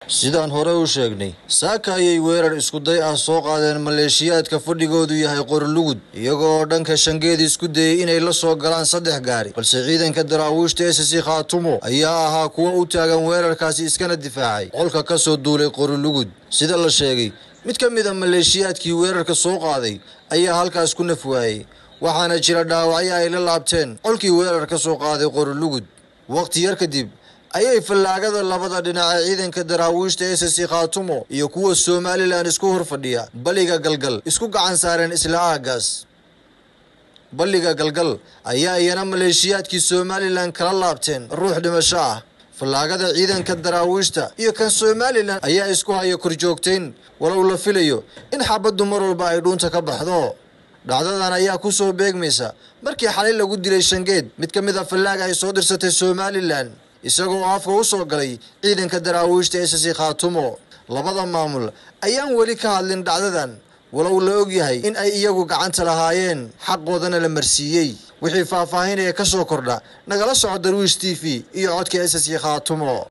sidaan hore u sheegnay saaka ayay weerar iskuday ah soo qaadeen maleeshiyaadka fadhigoodu yahay qorlugud iyaga oo dhanka shangeed isku dayey inay la soo galaan saddex gaari balse ciidanka daraawiishta ss khaatumo ayaa ahaa kuwa u taagan weerarkaasi iskana difaacay qolka ka soo duulay qorlugud sida la sheegay mid ka mid a maleeshiyaadkii weerarka soo qaaday ayaa halkaas ku naf waayey waxaana jira dhaawacyo ay la laabteen qolkii weerar ka soo qaaday qorlugud waqti yar kadib ayay fallaagada labada dhinac ee ciidanka daraawiishta ss khaatumo iyo kuwa somalilan isku hor fadhiya balliga galgal isku gacan saareen isla aagaas balliga galgal ayaa iyana maleeshiyaadkii somalilan kala laabteen ruux dhimasho ah fallaagada ciidanka daraawiishta iyo kan somalilan ayaa isku haya korjoogtayn walow la filayo in xabaddu mar walba ay dhuunta ka baxdo dhacdadan ayaa ku soo beegmaysa markii xalay lagu dilay shangeed mid ka mid a fallaaga ay soo dirsatay somalilan isagoo afka u soo galay ciidanka daraawiishta ss khaatumo labada maamul ayaan weli ka hadlin dhacdadan walow la og yahay in ay iyagu gacanta lahaayeen xaqoodana la marsiiyey wixii faahfaahinaya ka soo kordha nagala soco darwiish t v iyo codka ss khaatumo